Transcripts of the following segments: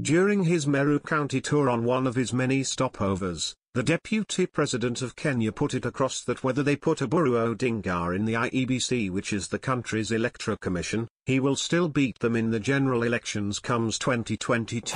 During his Meru County tour on one of his many stopovers, the Deputy President of Kenya put it across that whether they put Oburu Odinga in the IEBC which is the country's electoral commission, he will still beat them in the general elections comes 2022.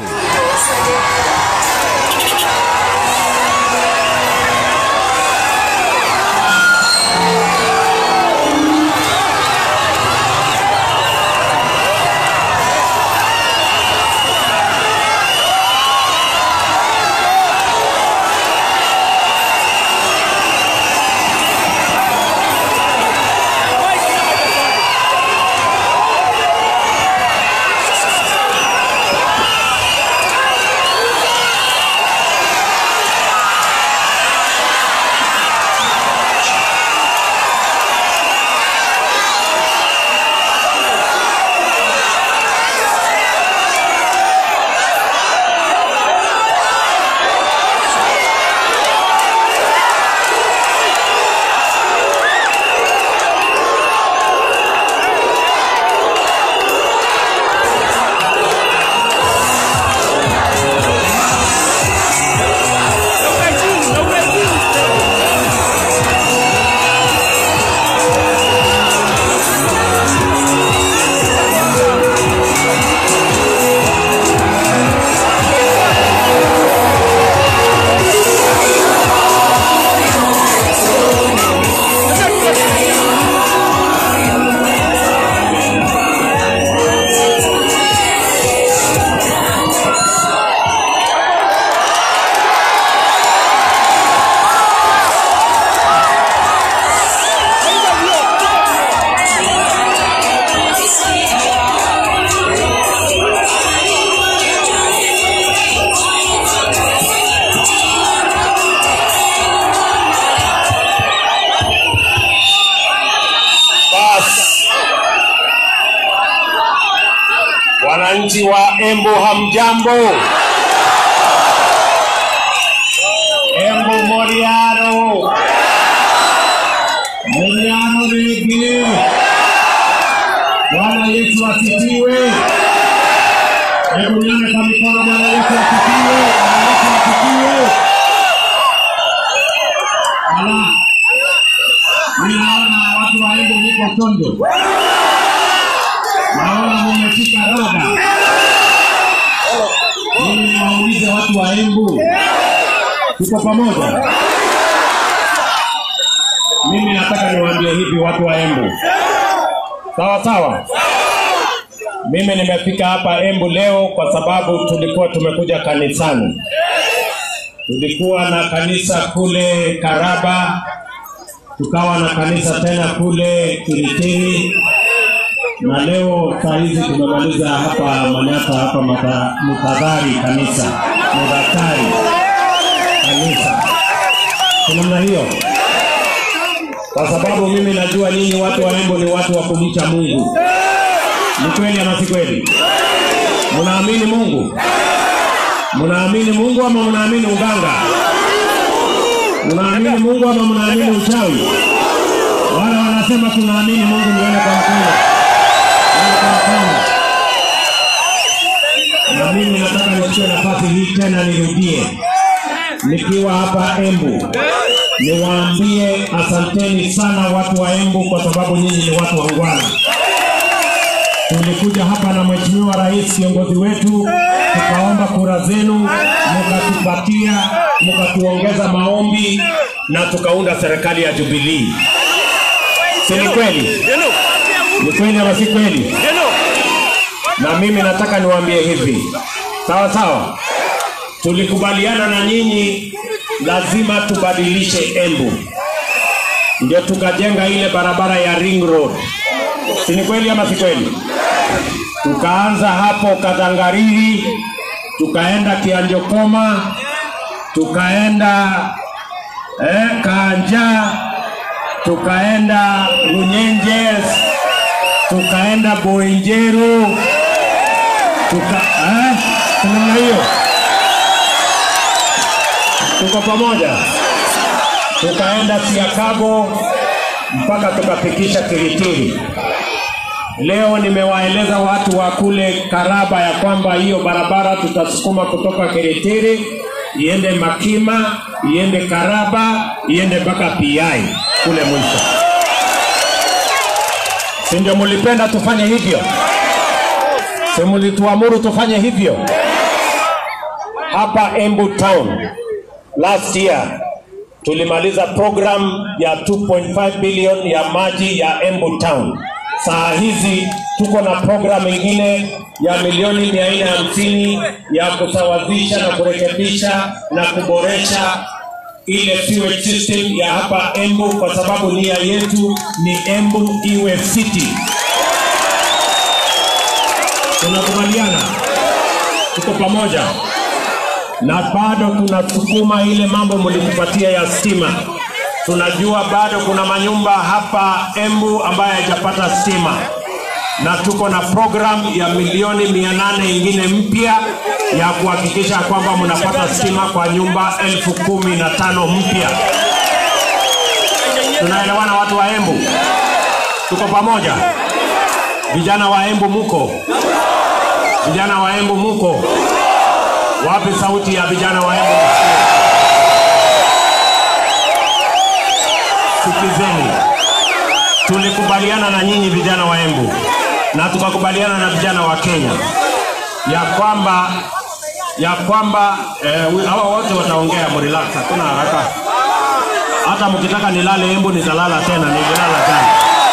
Basi wananchi wa Embu, hamjambo? Embu Moriano, Moriano rege. Bwana Yesu asifiwe. Hebu nione kwa mikono. Bwana Yesu asifiwe. Bwana Yesu asifiwe. Ala, ninaona watu wa Embu mko chonjo, naona mmefika roda. Mimi niwaulize watu wa Embu, tuko pamoja? Mimi nataka niwaambie hivi watu wa Embu, sawa sawa. Mimi nimefika hapa Embu leo kwa sababu tulikuwa tumekuja kanisani. Tulikuwa na kanisa kule Karaba, tukawa na kanisa tena kule Kiritini, na leo saa hizi tumemaliza hapa Manyata hapa Mata- Mutadhari kanisa Mudaktari kanisa kwa namna hiyo, kwa sababu mimi najua nyinyi watu wa Embu ni watu wa kumcha Mungu. Ni kweli ama si kweli? Mnaamini Mungu? Mnaamini Mungu ama mnaamini uganga? Mnaamini Mungu ama mnaamini uchawi? Wale wanasema tunaamini Mungu, nione kwa mkono. Nione kwa mkono. Na mimi nataka nichukue nafasi hii tena nirudie, nikiwa hapa Embu, niwaambie asanteni sana watu wa Embu, kwa sababu nyinyi ni watu wangwana. Tulikuja hapa na Mheshimiwa Rais kiongozi wetu, tukaomba kura zenu, mkatupatia, mkatuongeza maombi na tukaunda serikali ya Jubilee. Si ni kweli? Ni kweli ama si kweli? Na mimi nataka niwaambie hivi, sawa sawa, tulikubaliana na nyinyi, lazima tubadilishe Embu, ndio tukajenga ile barabara ya Ring Road. Si ni kweli ama si kweli? Tukaanza hapo Kadhangariri, tukaenda Kianjokoma, tukaenda eh, Kanja, tukaenda Runyenjes, tukaenda Boinjeru, tuka eh, namna hiyo, tuko pamoja, tukaenda Siakago mpaka tukafikisha Kiritiri. leo nimewaeleza watu wa kule Karaba ya kwamba hiyo barabara tutasukuma kutoka Keretiri iende Makima, iende Karaba, iende mpaka PI kule mwisho. Si ndio mulipenda tufanye hivyo? Si mulituamuru tufanye hivyo? Hapa Embu Town last year tulimaliza program ya 2.5 billion ya maji ya Embu Town. Saa hizi tuko na program ingine ya milioni mia nne hamsini ya kusawazisha na kurekebisha na kuboresha ile sewage system ya hapa Embu, kwa sababu nia yetu ni Embu iwe city. Tunakubaliana, tuko pamoja na bado tunasukuma ile mambo mlitupatia ya stima. Tunajua bado kuna manyumba hapa Embu ambayo haijapata stima, na tuko na program ya milioni mia nane ingine mpya ya kuhakikisha kwamba mnapata stima kwa nyumba elfu kumi na tano mpya. Tunaelewana watu wa Embu? Tuko pamoja? Vijana wa Embu muko? Vijana wa Embu muko? Wapi sauti ya vijana wa Embu? Sikizeni, tulikubaliana na nyinyi vijana wa Embu na tukakubaliana na vijana wa Kenya ya kwamba ya kwamba eh, hawa wote wataongea, mrelax, hakuna haraka. Hata mkitaka nilale Embu nitalala tena, nililala jana.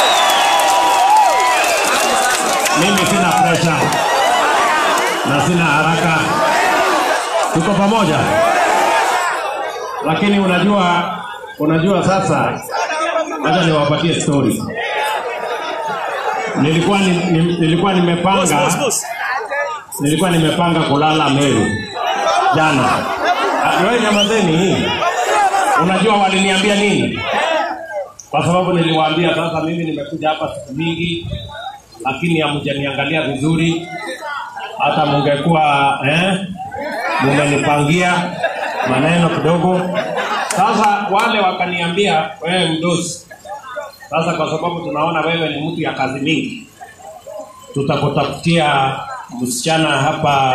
Mimi sina pressure na sina haraka tuko pamoja, lakini unajua, unajua sasa, acha niwapatie story. Nilikuwa ni, ni, nilikuwa nimepanga nilikuwa nimepanga kulala Meru jana. Ah, Wewe nyamazeni hii. Unajua waliniambia nini? Kwa sababu niliwaambia sasa, mimi nimekuja hapa siku mingi, lakini hamjaniangalia vizuri. Hata mungekuwa eh, mumenipangia maneno kidogo. Sasa wale wakaniambia, wewe mdosi, sasa kwa sababu tunaona wewe ni mtu ya kazi mingi, tutakutafutia msichana hapa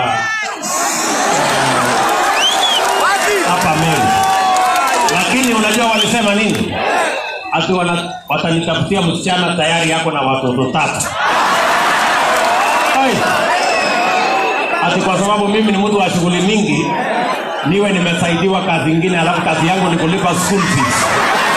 eh, hapa Meru. Lakini unajua walisema nini? Ati wana- watanitafutia msichana tayari yako na watoto tatu. Hai. Ati kwa sababu mimi ni mtu wa shughuli mingi, niwe nimesaidiwa kazi ingine, alafu kazi yangu ni kulipa school fees.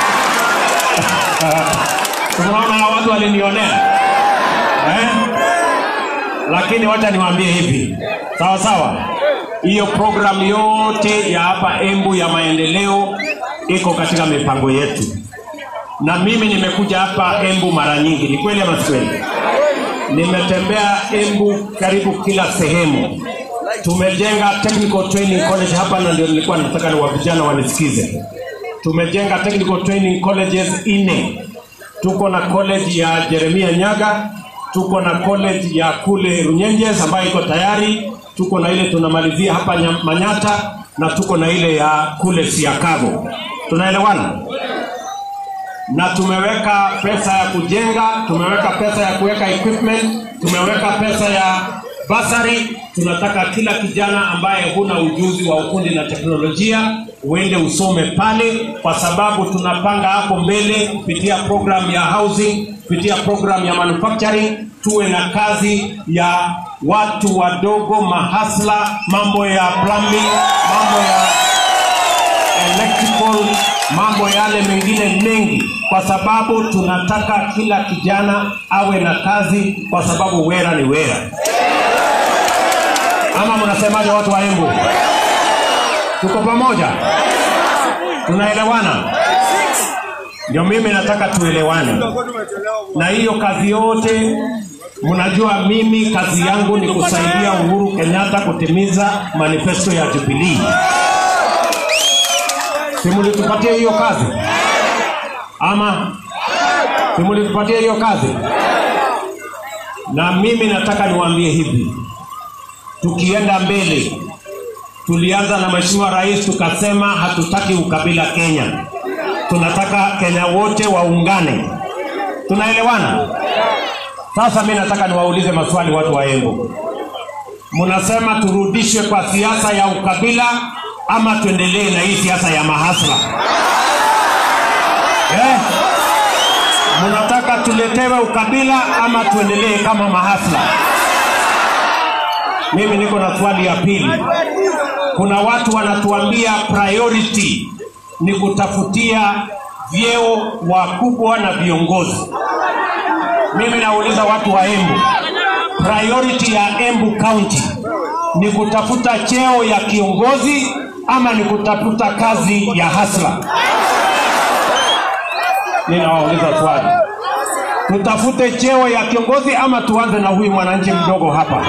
Unaona hawa watu walinionea eh? Lakini wacha niwaambie hivi, sawa sawa, hiyo programu yote ya hapa Embu ya maendeleo iko katika mipango yetu, na mimi nimekuja hapa Embu mara nyingi. Ni kweli ama si kweli? Nimetembea Embu karibu kila sehemu. Tumejenga technical training college hapa, na ndio nilikuwa nataka ni wa vijana wanisikize. Tumejenga technical training colleges nne. Tuko na college ya Jeremia Nyaga, tuko na college ya kule Runyenjes ambayo iko tayari, tuko na ile tunamalizia hapa Nya- Manyata na tuko na ile ya kule Siakago. Tunaelewana? na tumeweka pesa ya kujenga, tumeweka pesa ya kuweka equipment, tumeweka pesa ya basari. Tunataka kila kijana ambaye huna ujuzi wa ufundi na teknolojia uende usome pale, kwa sababu tunapanga hapo mbele kupitia program ya housing, kupitia program ya manufacturing, tuwe na kazi ya watu wadogo, mahasla, mambo ya plumbing, mambo ya electrical, mambo yale mengine mengi, kwa sababu tunataka kila kijana awe na kazi, kwa sababu wera ni wera. Ama mnasemaje, watu wa Embu? Tuko pamoja, tunaelewana? Ndio mimi nataka tuelewane, na hiyo kazi yote mnajua, mimi kazi yangu ni kusaidia Uhuru Kenyatta kutimiza manifesto ya Jubilee. Simulitupatia hiyo kazi ama simulitupatia hiyo kazi? Na mimi nataka niwaambie hivi, tukienda mbele, tulianza na Mheshimiwa Rais tukasema hatutaki ukabila Kenya, tunataka Kenya wote waungane. Tunaelewana? Sasa mi nataka niwaulize maswali watu wa Embu, mnasema turudishwe kwa siasa ya ukabila ama tuendelee na hii siasa ya mahasla eh? Mnataka tuletewe ukabila ama tuendelee kama mahasla? Mimi niko na swali ya pili. Kuna watu wanatuambia priority ni kutafutia vyeo wakubwa na viongozi. Mimi nauliza watu wa Embu, priority ya Embu County ni kutafuta cheo ya kiongozi ama ni kutafuta kazi ya hasla? Ninawauliza swali, tutafute cheo ya kiongozi ama tuanze na huyu mwananchi mdogo hapa?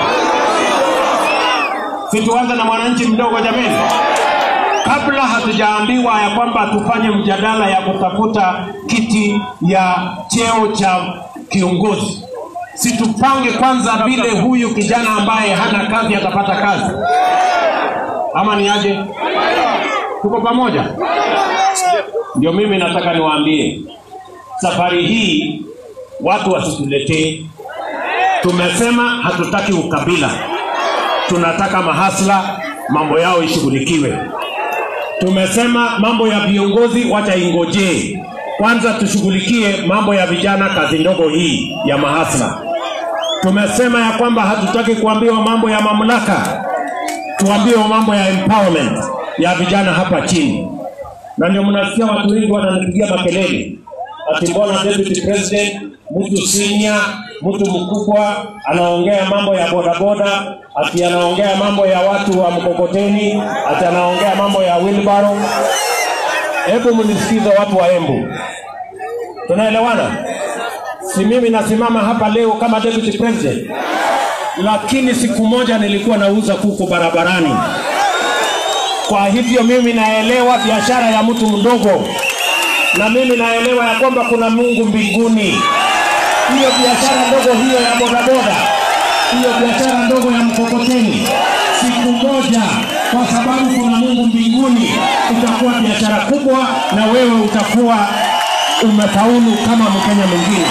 Si tuanze na mwananchi mdogo jameni, kabla hatujaambiwa ya kwamba tufanye mjadala ya kutafuta kiti ya cheo cha kiongozi, si tupange kwanza vile huyu kijana ambaye hana kazi atapata kazi, ama ni aje? Tuko pamoja? Ndio mimi nataka niwaambie, safari hii watu wasituletee. Tumesema hatutaki ukabila, tunataka mahasla, mambo yao ishughulikiwe. Tumesema mambo ya viongozi wacha ingojee kwanza, tushughulikie mambo ya vijana, kazi ndogo hii ya mahasla. Tumesema ya kwamba hatutaki kuambiwa mambo ya mamlaka, tuambiwe mambo ya empowerment ya vijana hapa chini, na ndio mnasikia watu wengi wananipigia makelele ati mbona deputy president, mtu senior, mtu mkubwa anaongea mambo ya bodaboda, ati anaongea mambo ya watu wa mkokoteni, ati anaongea mambo ya wheelbarrow. Hebu mnisikize watu wa Embu, tunaelewana? Si mimi nasimama hapa leo kama deputy president, lakini siku moja nilikuwa nauza kuku barabarani. Kwa hivyo mimi naelewa biashara ya mtu mdogo na mimi naelewa ya kwamba kuna Mungu mbinguni. Hiyo biashara ndogo hiyo ya bodaboda, hiyo biashara ndogo ya mkokoteni, siku moja, kwa sababu kuna Mungu mbinguni, itakuwa biashara kubwa, na wewe utakuwa umefaulu kama Mkenya mwingine.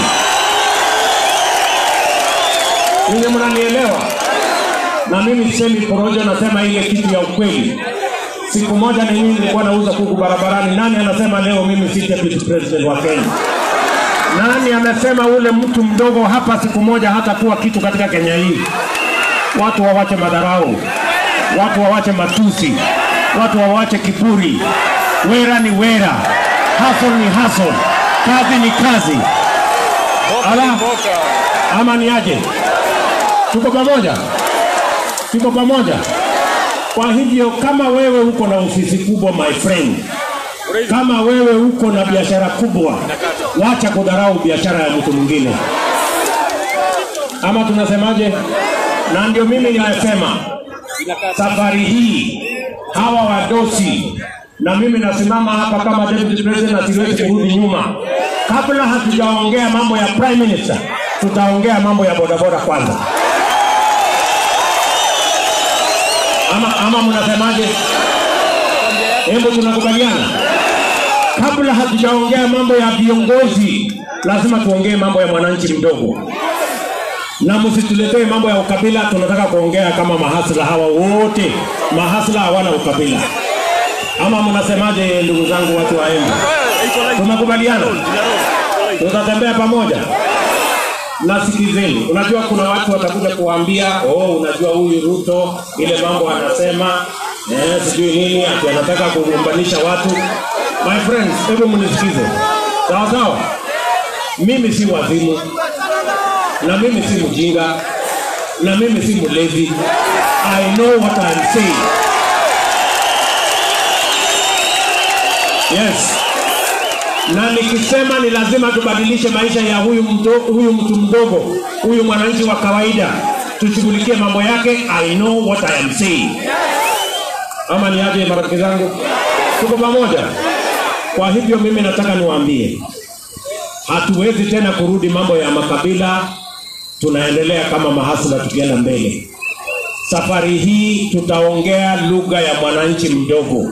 Ninyi mnanielewa? Na mimi sisemi porojo, nasema ile kitu ya ukweli. Siku moja ni mimi nilikuwa nauza kuku barabarani. Nani anasema leo mimi si deputy president wa Kenya? Nani amesema ule mtu mdogo hapa siku moja hatakuwa kitu katika Kenya hii? Watu wawache madharau, watu wawache matusi, watu wawache kiburi. Wera ni wera, hustle ni hustle, kazi ni kazi. Ala, ama ni aje? Tuko pamoja, tuko pamoja. Kwa hivyo kama wewe uko na ofisi kubwa my friend, kama wewe uko na biashara kubwa, wacha kudharau biashara ya mtu mwingine, ama tunasemaje? Na ndio mimi ninasema safari hii hawa wadosi, na mimi nasimama hapa kama deputy president na siwezi kurudi nyuma. Kabla hatujaongea mambo ya prime minister, tutaongea mambo ya bodaboda kwanza. ama, ama mnasemaje? Hebu tunakubaliana, kabla hatujaongea mambo ya viongozi, lazima tuongee mambo ya mwananchi mdogo, na msituletee mambo ya ukabila. Tunataka kuongea kama mahasla hawa wote, mahasla hawana ukabila. Ama mnasemaje, ndugu zangu, watu wa Embu? Tumekubaliana, tutatembea pamoja na sikizeni, unajua kuna watu watakuja kuambia oh, unajua huyu Ruto ile mambo anasema eh, sijui nini ati anataka kugombanisha watu. My friends, hebu mnisikize sawa sawa. Mimi si wazimu na mimi si mjinga na mimi si mlevi. I know what I'm saying. Yes na nikisema ni lazima tubadilishe maisha ya huyu mto, huyu mtu mdogo, huyu mwananchi wa kawaida, tushughulikie mambo yake. I know what I am saying. Ama ni aje, marafiki zangu, tuko pamoja. Kwa hivyo mimi nataka niwaambie, hatuwezi tena kurudi mambo ya makabila. Tunaendelea kama mahasla tukienda mbele. Safari hii tutaongea lugha ya mwananchi mdogo.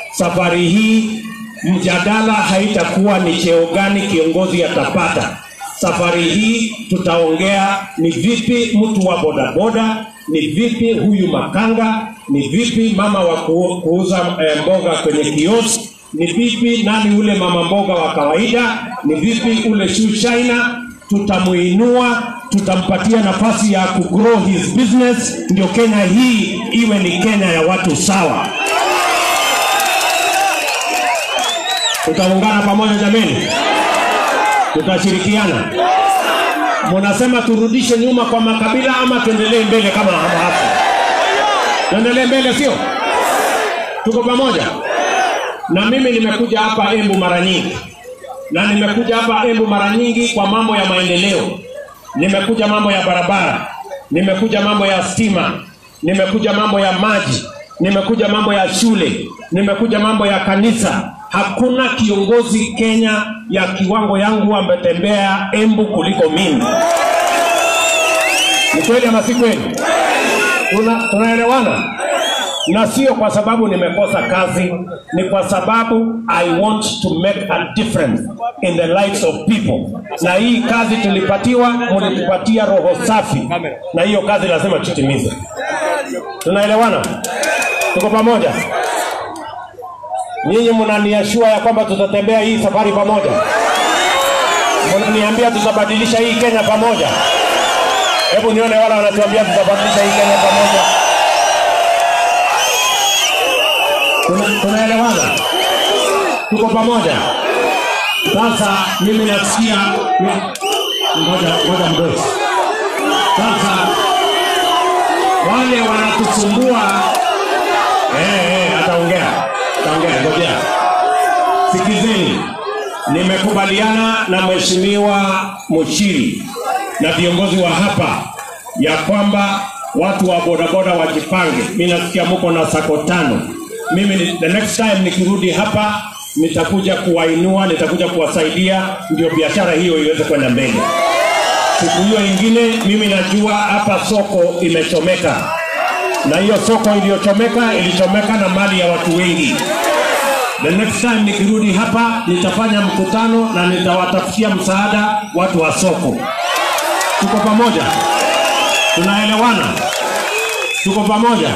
Safari hii mjadala haitakuwa ni cheo gani kiongozi atapata. safari hii tutaongea ni vipi mtu wa bodaboda, ni vipi huyu makanga, ni vipi mama wa ku- kuuza eh, mboga kwenye kioski, ni vipi nani ule mama mboga wa kawaida, ni vipi ule shoe shiner, tutamuinua, tutampatia nafasi ya kugrow his business, ndio Kenya hii iwe ni Kenya ya watu sawa. Tutaungana pamoja jameni, tutashirikiana. Munasema turudishe nyuma kwa makabila ama tuendelee mbele kama hapo hapo? Tuendelee mbele, sio? Tuko pamoja. Na mimi nimekuja hapa Embu mara nyingi, na nimekuja hapa Embu mara nyingi kwa mambo ya maendeleo. Nimekuja mambo ya barabara, nimekuja mambo ya stima, nimekuja mambo ya maji, nimekuja mambo ya shule, nimekuja mambo ya kanisa. Hakuna kiongozi Kenya ya kiwango yangu ametembea Embu kuliko mimi. Ni kweli ama si kweli? Tuna- Tunaelewana? na sio kwa sababu nimekosa kazi, ni kwa sababu I want to make a difference in the lives of people. Na hii kazi tulipatiwa, mlitupatia roho safi, na hiyo kazi lazima tutimize. Tunaelewana? Tuko pamoja? Nyinyi mnaniashua ya kwamba tutatembea hii safari pamoja, mnaniambia tutabadilisha hii Kenya pamoja. Hebu nione wale wanatuambia tutabadilisha hii Kenya pamoja. Tuna- tunaelewana, tuko pamoja. Sasa mimi nasikia, ngoja ngoja mdogo. Sasa wale wanatusumbua, eh, eh, ataongea, ataongea, ngojea. Sikizeni, nimekubaliana na mheshimiwa Muchiri na viongozi wa hapa ya kwamba watu wa bodaboda wajipange. Mimi nasikia muko na sako tano. Mimi ni- the next time nikirudi hapa nitakuja kuwainua, nitakuja kuwasaidia ndio biashara hiyo iweze kwenda mbele. Siku hiyo ingine, mimi najua hapa soko imechomeka, na hiyo soko iliyochomeka ilichomeka na mali ya watu wengi. The next time nikirudi hapa nitafanya mkutano na nitawatafutia msaada watu wa soko. Tuko pamoja, tunaelewana, tuko pamoja.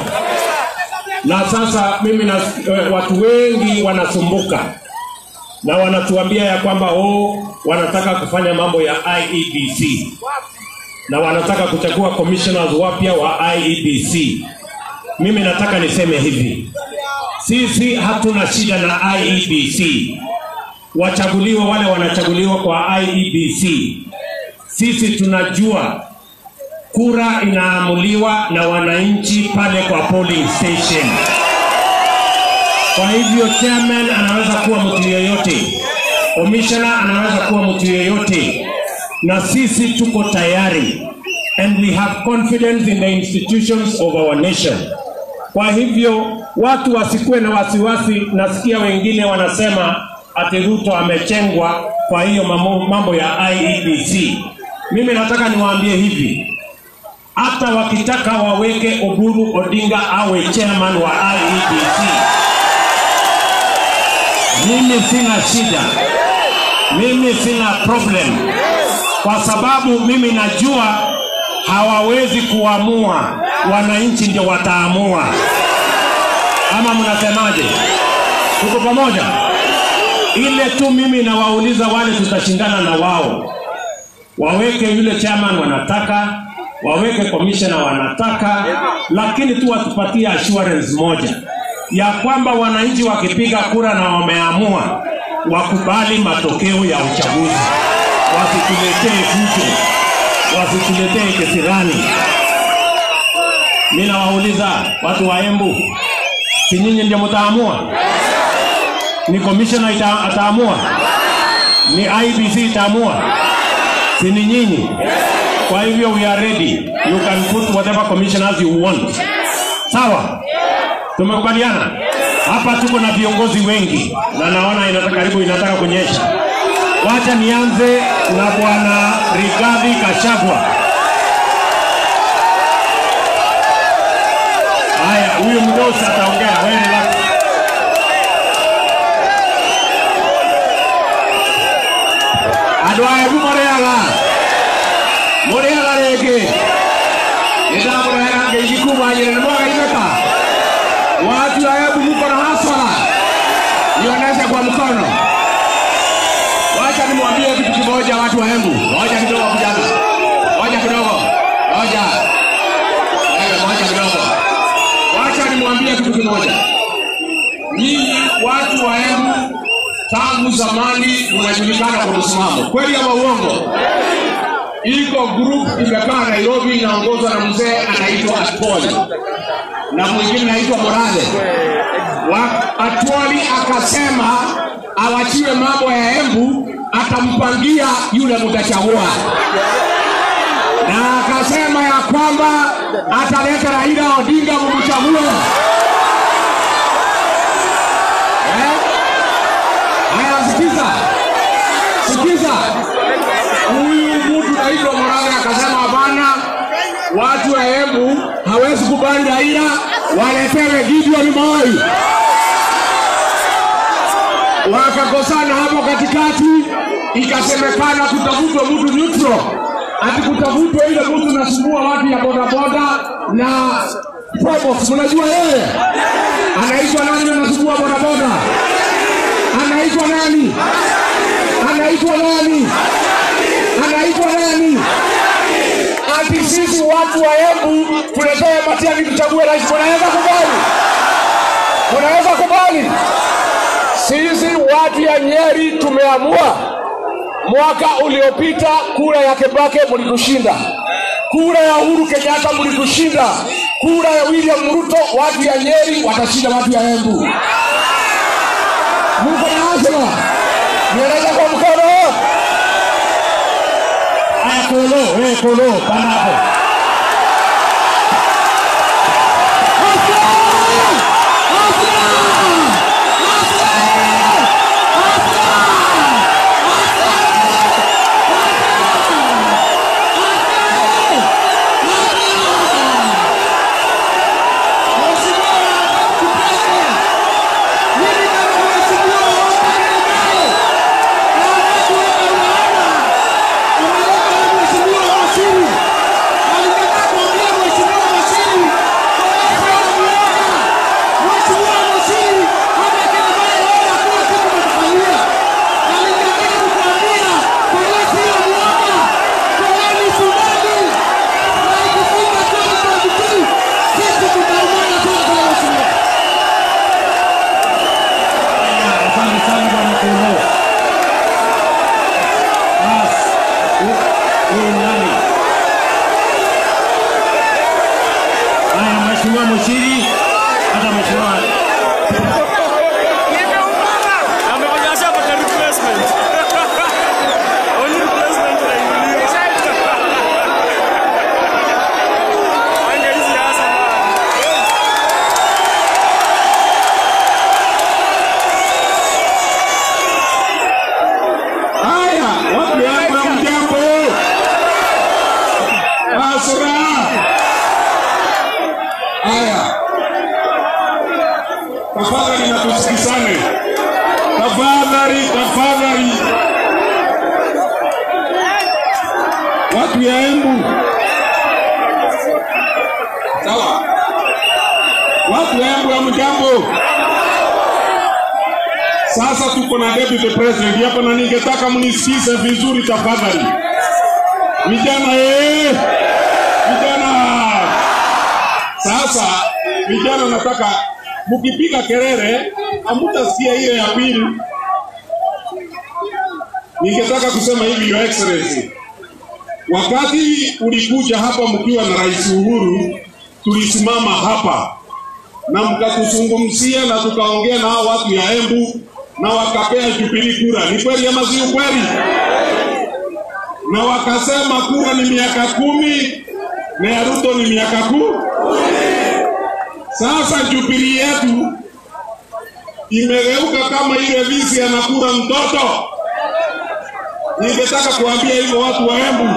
Na sasa mimi na eh, watu wengi wanasumbuka na wanatuambia ya kwamba oh, wanataka kufanya mambo ya IEBC na wanataka kuchagua commissioners wapya wa IEBC. Mimi nataka niseme hivi, sisi hatuna shida na IEBC, wachaguliwe wale wanachaguliwa kwa IEBC. Sisi tunajua kura inaamuliwa na wananchi pale kwa polling station. Kwa hivyo chairman anaweza kuwa mtu yeyote, commissioner anaweza kuwa mtu yeyote, na sisi tuko tayari and we have confidence in the institutions of our nation. Kwa hivyo watu wasikuwe na wasiwasi. Nasikia wengine wanasema ati Ruto amechengwa kwa hiyo mambo, mambo ya IEBC. Mimi nataka niwaambie hivi, hata wakitaka waweke Oburu Odinga awe chairman wa IEBC, mimi sina shida, mimi sina problem, kwa sababu mimi najua hawawezi kuamua, wananchi ndio wataamua. Ama mnasemaje? Tuko pamoja? Ile tu mimi nawauliza wale tutashindana na wao, waweke yule chairman wanataka, waweke commissioner wanataka, lakini tu watupatie assurance moja ya kwamba wananchi wakipiga kura na wameamua, wakubali matokeo ya uchaguzi, wasituletee fujo, wasituletee kisirani. Mimi nawauliza watu wa Embu, si nyinyi ndio mtaamua? Ni commissioner ita, ataamua? Ni IBC itaamua? Si ni nyinyi? Kwa hivyo we are ready. You can put whatever commissioners you want. Sawa? Tumekubaliana? Hapa tuko na viongozi wengi na naona inataka karibu inataka kunyesha. Wacha nianze na bwana Rigathi Gachagua. Haya, huyu mdosi ataongea. Wewe relax. andå a embu må rä aga må rä aga rä ngä nä ndamå rehera ngeithi kuma nyä nä mwagaimä watu wa embu muko na hasara nionyeshe kwa mkono wacha nimwambie kitu kimoja watu wa embu moja kidogo kijana moja kidogo moja Wewe, moja kidogo wacha nimwambie kitu kimoja nyinyi watu wa embu tangu zamani mnajulikana kwa msimamo kweli ama uongo iko group imekaa nairobi inaongozwa na mzee anaitwa atwoli na mwingine anaitwa morale Wa- atwoli akasema awachiwe mambo ya embu atampangia yule mtachagua na akasema ya kwamba ataleta raila odinga mumchague eh? Haya, sikiza, sikiza. Huyu mtu naitwa Morale akasema hapana, watu wa Embu hawezi kubali Raila, waletewe Gideon Moi. Wakakosana hapo katikati, ikasemekana kutafutwa mtu neutral, ati kutafutwa ile mtu nasumbua watu ya bodaboda na Probox. Mnajua yeye anaitwa nani? Anasumbua bodaboda anaitwa nani? Anaitwa nani? Anaitwa nani? Ati sisi watu wa Embu tuletewe Matiang'i tuchague rais. Unaweza kubali? Unaweza kubali? Sisi watu ya Nyeri tumeamua. Mwaka uliopita kura ya Kibaki mlitushinda, kura ya Uhuru Kenyatta mlitushinda, kura ya William Ruto watu ya Nyeri watashinda watu ya Embu. Mungu na azma. Nieleza kwa mkono. Aya kolo, wewe kolo, panda hapo. Asante sana bwana Kolo. Bas, hu- huyu nani? Haya, mheshimiwa Mushiri, hata mheshimiwa Amefanya ashapata replacement. Only replacement inainuliwa. Anga hizi hasa bana. Haya, wapi hapa mjambo? Asra. Haya. Tafadhali na tusikizane. Tafadhali, tafadhali. Watu ya Embu. Sawa. Watu ya Embu ya mjambo. Sasa tuko na deputy president hapa na ningetaka mnisikize vizuri tafadhali. Vijana eh! Vijana. Sasa vijana nataka mkipiga kelele hamtasikia ile ya pili. Ningetaka kusema hivi your excellency. Wakati ulikuja hapa mkiwa na Rais Uhuru, tulisimama hapa na mkatuzungumzia na tukaongea na hao watu ya Embu na wakapea Jubilee kura. Ni kweli ama si kweli? Na wakasema kura ni miaka kumi na ya Ruto ni miaka kumi. Sasa Jubilee yetu imegeuka kama ile visi anakula mtoto. Ningetaka kuambia hivyo watu wa Embu,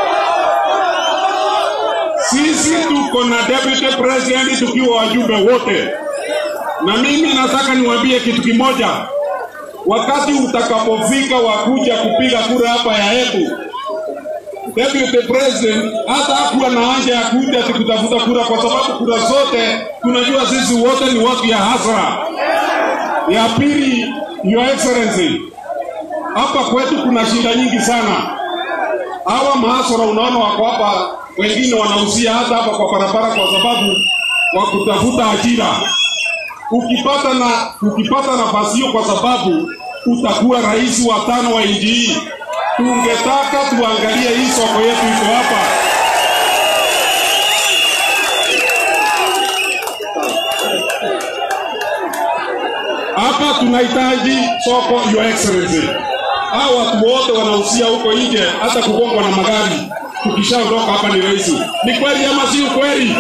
sisi tuko na deputy president tukiwa wajumbe wote, na mimi nataka niwaambie kitu kimoja. wakati utakapofika wa kuja kupiga kura hapa ya Embu, Deputy President hata hakuwa na haja ya kuja ati kutafuta kura, kwa sababu kura zote tunajua sisi wote ni watu ya hasara. Ya pili, Your Excellency, hapa kwetu kuna shida nyingi sana. Hawa mahasara unaona wako hapa, wengine wanahusia hata hapa kwa barabara, kwa sababu wa kutafuta ajira. Ukipata na ukipata nafasi hiyo, kwa sababu utakuwa rais wa tano wa nchi hii, tungetaka tuangalie hii soko yetu iko hapa. Hapa tunahitaji soko, Your Excellency. Hao watu wote wanahusia huko nje, hata kugongwa na magari, tukishaondoka hapa ni rahisi. Ni kweli ama si ukweli?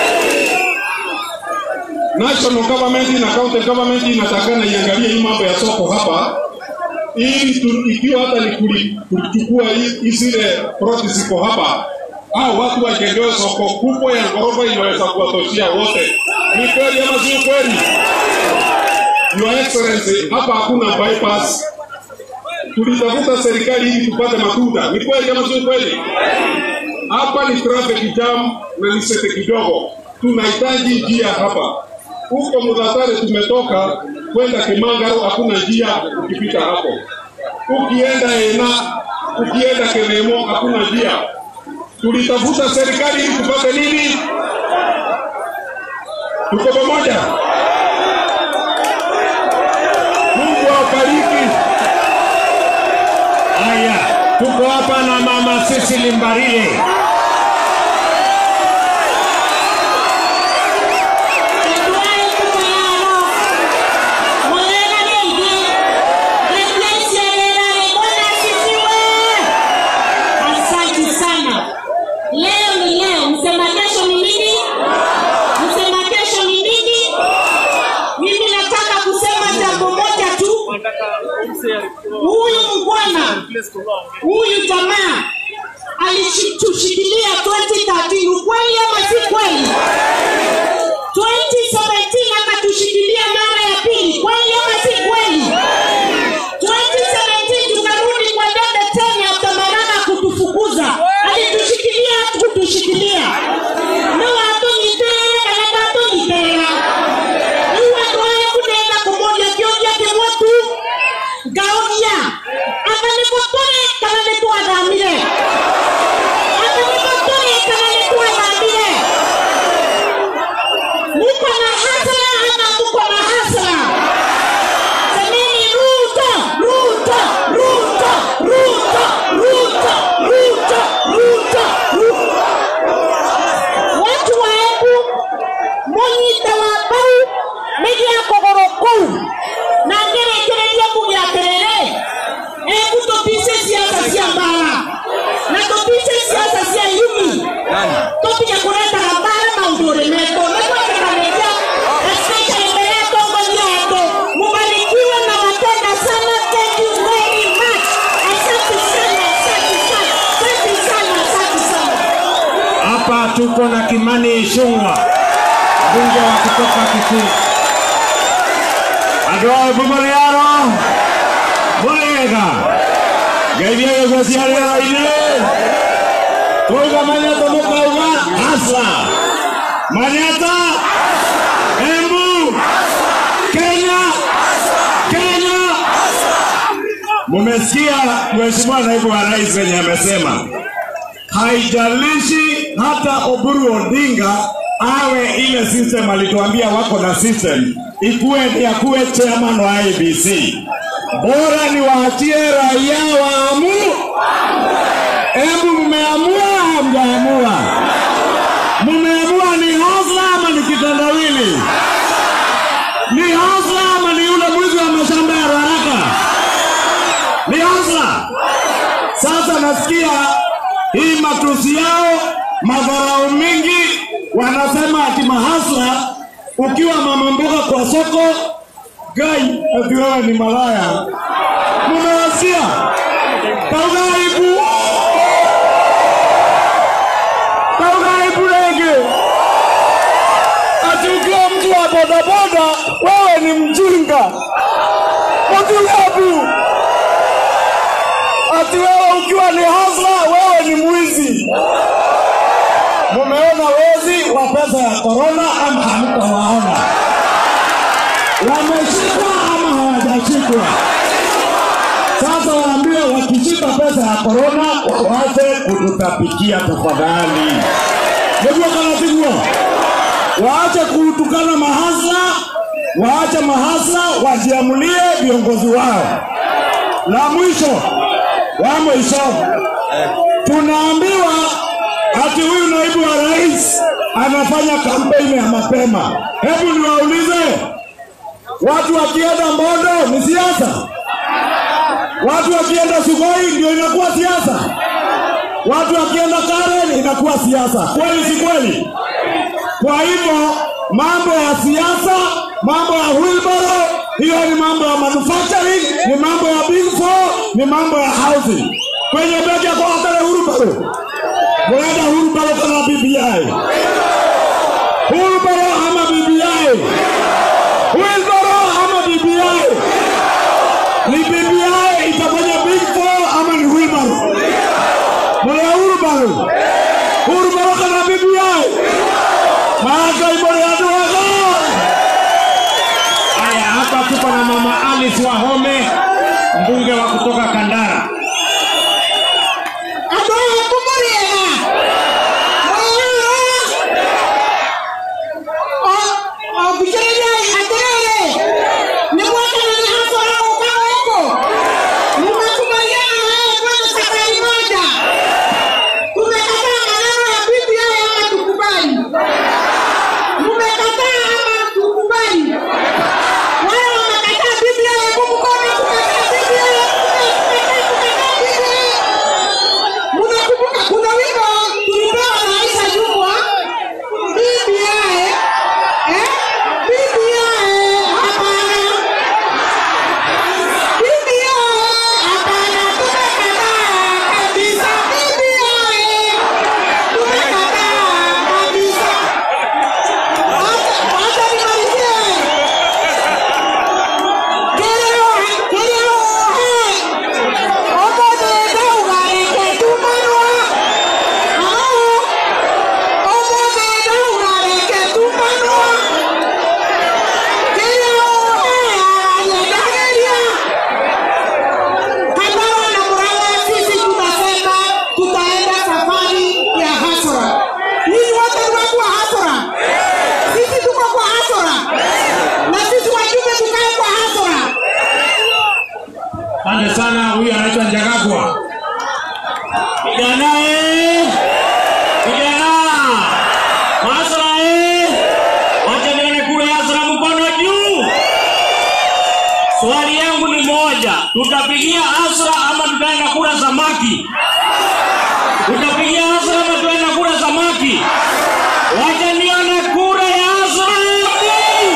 National government na county government inatakana iangalie hii mambo ya soko hapa, ili tu, ikiwa hata ni kuli- kulichukua hii- hii zile ploti ziko hapa, au watu wajengewe soko kubwa ya ghorofa inaweza kuwatoshia wote. Ni kweli ama si ukweli? Your Excellency, hapa hakuna bypass. Tulitafuta serikali ili tupate matunda. Ni kweli kama sio kweli? Hapa ni traffic jam na ni sete kidogo. Tunahitaji njia hapa. Huko Mudhatare tumetoka kwenda Kimangaro, hakuna njia ukipita hapo. Ukienda Ena, ukienda Kenemo, hakuna njia. Tulitafuta serikali ili tupate nini? Tuko pamoja? Mungu awabariki. Haya, tuko hapa na mama Cecily Mbarile. Asante sana. Leo ni leo, msema kesho ni nini? Msema kesho ni nini? Mimi nataka kusema jambo moja tu. Huyu mbwana, huyu jamaa alitushikilia 2013, ukweli ama si kweli? 2017 akatushikilia mara ya pili, kweli ama si kweli? 2017 tukarudi kwa debe tena atamarana kutufukuza, alitushikilia kutushikilia no atonyitera kana tatonyitera iwe twaye kunena kumoja kioja kimwetu ngaonia akanipotore kana nitwathamire akanipotore kana nitwathamire muko na hasara ama muko na hasara semeni ruto ruto ruto ruto ruto ruto ruto ruto watu wa Embu munyite wa bau nĩgĩa kũgũrũ kũu na ngĩrĩkĩrĩria kuge atĩrĩrĩ Embu tũtice siasa cia mbara na tũtice siasa cia yumi tũtige kũretaga mbara maũndũ ũrĩ metwo nĩgwetĩkanĩria especially mbere ya atongoria wetu mubarikiwe na wapenda sana thank you very much asante sana asante sana asante sana asante sana Hapa tuko na Kimani Ichung'wa, mbunge wa kutoka Kitui. Andũ a Embu mũrĩ aro mũrĩega ngeithia gĩkuo cia rĩera-inĩ twauga manyata mũkauga hasa manyata Embu Kenya Kenya Mumesikia Mheshimiwa Naibu wa Rais venye amesema haijalishi hata Oburu Odinga awe ile system alituambia wako na system ikuwe ni akuwe chairman wa IBC, bora ni waachie raia waamu. Hebu mmeamua, hamjaamua? Mmeamua ni hasla ama ni kitendawili? Ni hasla ama ni yule mwizi wa mashamba ya Ruaraka? Ni hasla. Sasa nasikia hii matusi yao, madharau mingi, wanasema ati mahasla, ukiwa mama mboga kwa soko gai, ati wewe ni malaya. Mumewasikia taugaibu taugaibu rege, ati ukiwa mtu wa bodaboda wewe ni mjinga. ati wapi? Ati wewe ukiwa ni hasla, wewe ni mwizi. Mumeona wezi wa pesa ya korona ama hamtawaona? Wameshikwa ama hawajashikwa? Sasa waambie wakishika pesa ya korona waache kututapikia tafadhali. Najua kanapigwa, waache kutukana mahasla, waache mahasla wajiamulie viongozi wao. La mwisho wa mwisho, tunaambiwa ati huyu naibu wa rais anafanya kampeni ya mapema. Hebu niwaulize, watu wakienda Mbondo ni siasa? Watu wakienda Sugoi ndio inakuwa siasa? Watu wakienda Karen inakuwa siasa? Kweli si kweli? Kwa hivyo mambo ya siasa, mambo ya wheelbarrow, hiyo ni mambo ya manufacturing, ni mambo ya big four, ni mambo ya housing. Kwenye begi ya kwa kale wheelbarrow, mwenda wheelbarrow kama BBI, wheelbarrow ama BBI, wheelbarrow ama BBI, ni BBI itafanya big four ama ni wheelbarrow? Mwana wheelbarrow, wheelbarrow kama BBI Maaka ibore ya duwaga. Haya, hapa tuko na mama Alice Wahome, mbunge wa kutoka Kandara. Andũ aya kũmũrĩega thikĩrĩriai atĩrĩrĩ nĩ mwakenera hasara gũka gũkũ nimakubaliana naye kwenye safari moja tumekataa maneno ya BBI ama tukubali mmekataa ama tukubali wale wamekataa BBI hebu mkono tumekataa BBI tumekataa tumekataa BBI Mnakumbuka kuna wimbo tulipewa na Aisha Jumwa BBI eh BBI hapana BBI hapana tumekataa kabisa BBI tumekataa kabisa Acha acha nimalizie Keleo keleo eh Omote dauga reke tumanwa Hao Omote dauga reke tumanwa Keleo eh ayadageria Kandara na Murang'a sisi tunasema tutaenda safari ya hasara. Ninyi wote ni watu wa hasara. Sisi tuko kwa hasara. Na sisi wajumbe tukae kwa hasara. Asante sana, huyu anaitwa Njagagwa. Kijana eh, kijana Hasra eh, wacha nione kule Hasra mkono juu. Swali yangu ni moja, tutapigia Hasra ama tutaenda kula samaki? Tutapigia Hasra ama tutaenda kula samaki? Wacha nione kura ya Hasra juu.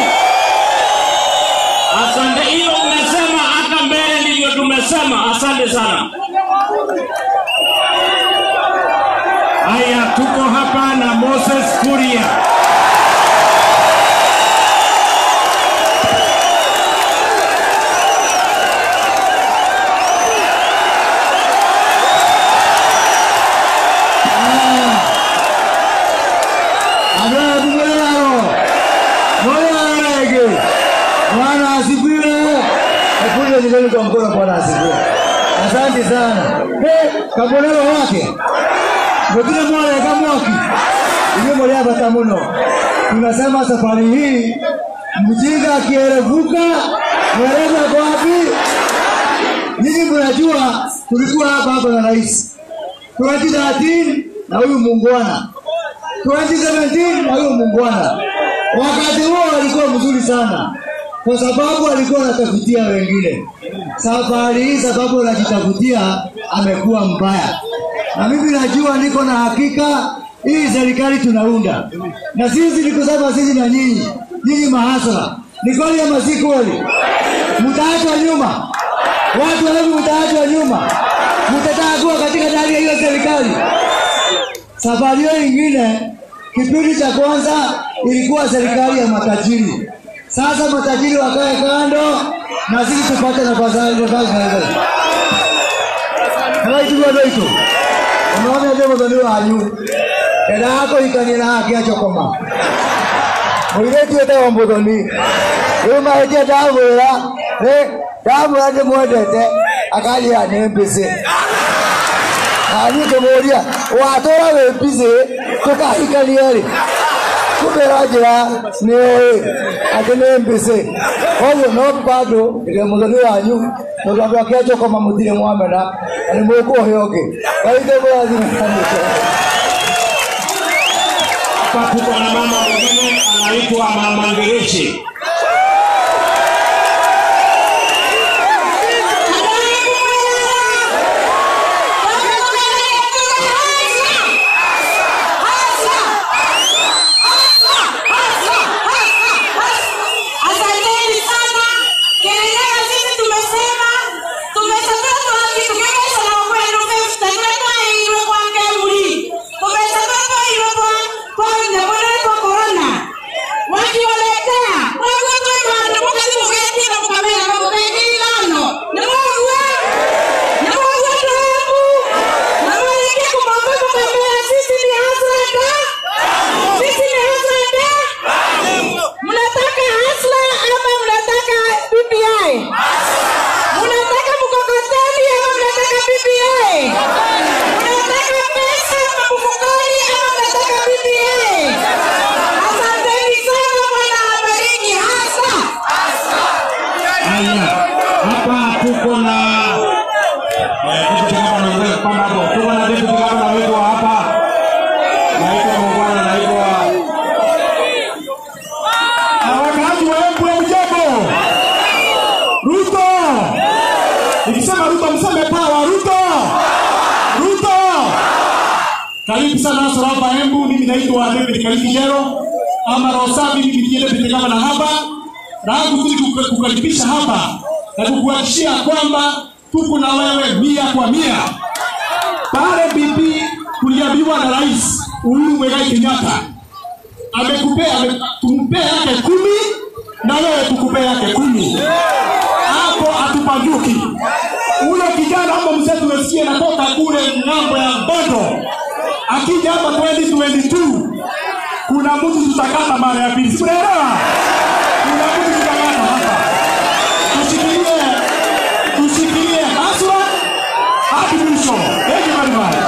Asante, hiyo umesema hata mbele ndivyo tumesema. Asante sana. Haya, tuko hapa na Moses Kuria. Andrea Bumularo. Moyo rege. Bwana asifiwe. Nakuja zikani kwa mkono Bwana asifiwe. Asante sana. He, kabonero wake. Ngotile mwana ya mwaki. Ile moja bata muno. Tunasema safari hii mjinga akierevuka mweleza kwa wapi? Nyinyi mnajua tulikuwa hapa hapa na rais 2013 na huyu muungwana 2017 na huyo muungwana. Wakati huo alikuwa mzuri sana, kwa sababu alikuwa anatafutia wengine. Safari hii sababu anajitafutia amekuwa mbaya, na mimi najua, niko na hakika hii serikali tunaunda, na sisi ni kusema sisi na nyinyi, nyinyi mahasara, ni kweli ama si kweli? Mtaachwa nyuma, watu wengi mtaachwa nyuma, mtataka kuwa katika ndani ya hiyo serikali. Safari hiyo ingine, kipindi cha kwanza ilikuwa serikali ya matajiri. Sasa matajiri wakae kando, na sisi tupate nafasi nafasi na hizo. Kama itu ndio itu. Unaona ndio mzani wanyu. Enda hako ikani na haki achokoma. Mwireti etawa mbuthoni. Rĩu mahĩtia ndamwĩra nĩ ndamwĩra ndĩmwendete akaria nĩ mbĩcĩ nani ngĩmũria watũra wĩ mbicĩ tũkahikania rĩ kumera njĩra nĩ ũĩ atĩ nĩ mbĩcĩ koguo no bado ndĩ mũthoni wanyu tondũ andũ ake achokoma mũtirĩ mwamena na nĩ mũkũhe ũngĩ kaithe mũrathima kanĩte Hapa tuko na mama mwingine anaitwa Mama Ngereche. Asanteni sana. Kelele sisi tumesema tumesakatwa tukimesha na kwenu fifty kwenda ile kwa kemuri. Tumesakatwa ile kwa kwa ndio kwa corona. Wakiwaletea wagonjwa ndio mkazi mgeni na mkamera na mkaidi ngano. Ni wewe. Ni wewe ndio. Na wewe kumwambia kumwambia sisi ni hasada. Sisi ni hasada. Mnataka hasla ama mnataka BBI? Mnataka mkokoteni ama mnataka BBI? Mnataka pesa ama mfukoni ama mnataka BBI? Asanteni sana, Bwana awabariki hasa. Haya, hapa tuko na eh, deputy governor wetu kwamba hapo tuko na deputy governor wetu wa hapa naitwa Mungwana, naitwa na wakaaji wa Embu ya mjambo. Ruto, nikisema Ruto mseme pawa. Ruto, Ruto, karibu sana hasa hapa Embu. Mimi naitwa David Kaliki Jero ama Rosa, mimi ni deputy governor hapa, na kuzidi kukaribisha hapa na kukuhakikishia kwamba tuko na wewe mia kwa mia. Pale bibi tuliambiwa na Rais Uhuru Muigai Kenyatta amekupea ame- tumpee yake kumi na wewe tukupee yake kumi hapo hatupanduki ule kijana ama mzee tumesikia natoka kule ng'ambo ya mbondo akija hapa 2022 kuna mtu tutakata mara ya pili sikunaelewa kuna mtu tutakata hapa tushikilie tushikilie haswa hadi mwisho thank you very much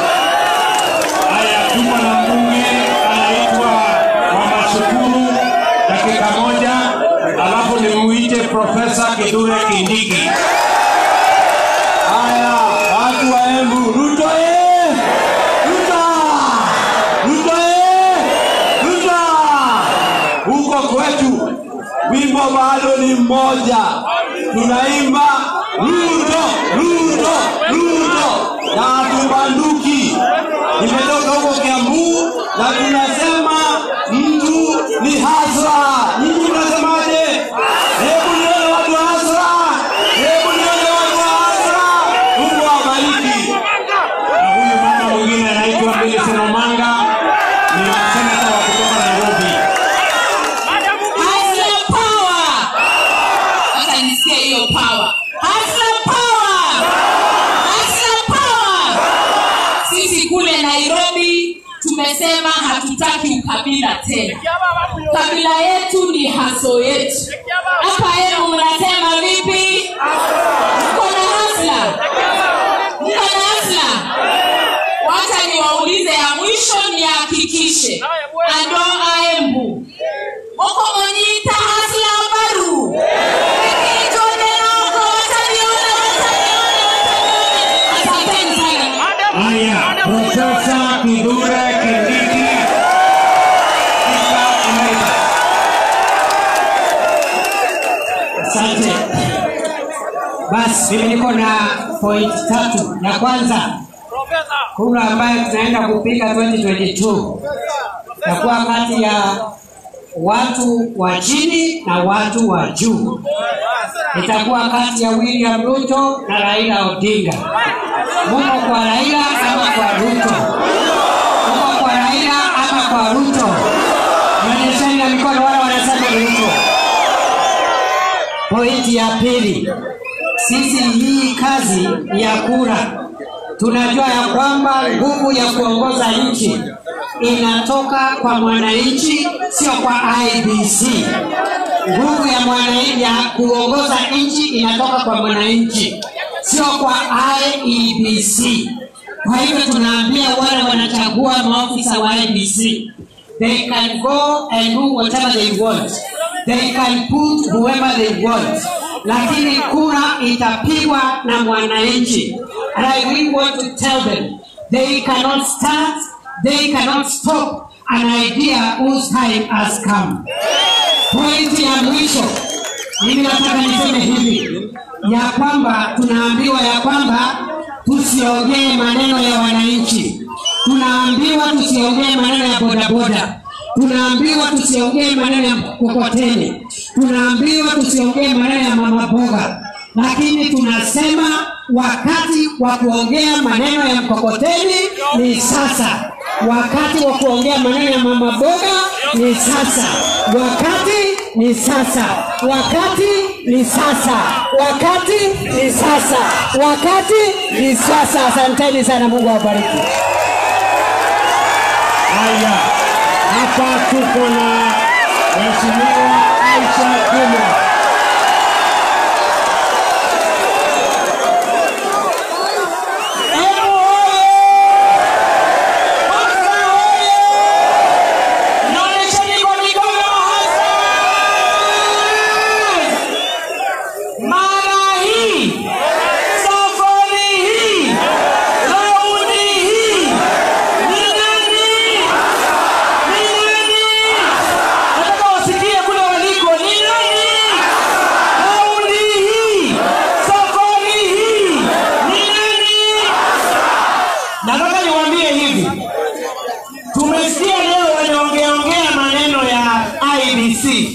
haya, tuko na mbunge anaitwa Mama Shukuru, dakika moja, alafu nimuite Profesa Kithure Kindiki. Haya, watu wa Embu, Ruto eh! Ruto! Ruto eh! Ruto! Huko kwetu wimbo bado ni mmoja, tunaimba Ruto, Ruto, Ruto na hatubanduki. Nimetoka huko Kiambu na tunasema mtu ni hasra. Nyinyi mnasemaje? Hebu nione watu wa hasra, hebu nione watu wa hasra. Mungu awabariki. Na huyu mama mwingine anaitwa Millicent Omanga, ni senata wa kutoka Nairobi. Hustler power. Sasa nisikie hiyo power. Hustler power. Hustler power. Sisi kule Nairobi tumesema hatutaki ukabila tena. Kabila yetu ni haso yetu. Hapa yenu mnasema vipi? Mko na hustler? Mko na hustler? Wacha niwaulize ya mwisho nihakikishe. Ando aembu moko monyita hasla baru ikijone noko wataniona wataniona wataniona asanteni sana Haya, Profesa Kithure Kindiki. Spika Emeritus. Asante. Basi mimi niko na point tatu. Ya kwanza, kura ambayo tunaenda kupiga 2022 itakuwa kati ya watu wa chini na watu wa juu. Itakuwa kati ya William Ruto na Raila Odinga. Muko kwa Raila ama kwa Ruto? Muko kwa Raila ama kwa Ruto? Nyonyesheni na mikono wale wanasema Ruto. Point Pointi ya pili, sisi hii kazi ya kura tunajua ya kwamba nguvu ya kuongoza nchi inatoka kwa mwananchi, sio kwa IBC. Nguvu ya mwananchi ya kuongoza nchi inatoka kwa mwananchi, sio kwa IEBC. Kwa hivyo tunaambia wale wanachagua maofisa wa IBC, they can go and do whatever they want, they can put whoever they want, lakini kura itapigwa na mwananchi. And I really want to tell them they cannot start, they cannot stop an idea whose time has come. Pointi ya mwisho, mimi nataka niseme hivi ya kwamba tunaambiwa ya kwamba tusiongee maneno ya wananchi, tunaambiwa tusiongee maneno ya bodaboda, tunaambiwa tusiongee maneno ya mkokoteni, tunaambiwa tusiongee maneno ya mama boga, lakini tunasema wakati wa kuongea maneno ya mkokoteni ni sasa, wakati wa kuongea maneno ya mama boga ni sasa, wakati ni sasa, wakati ni sasa, wakati ni sasa, wakati ni sasa. Asanteni sana, Mungu awabariki. Haya, hapa tuko na Mheshimiwa Aisha Juma. Mara hii, safari hii, raundi hii, ni nani? Ni nani? Nataka wasikie kule waliko, ni nani? Raundi hii, safari hii, ni nani? Nataka niwaambie hivi, tumesikia leo wanaongeaongea maneno ya IBC.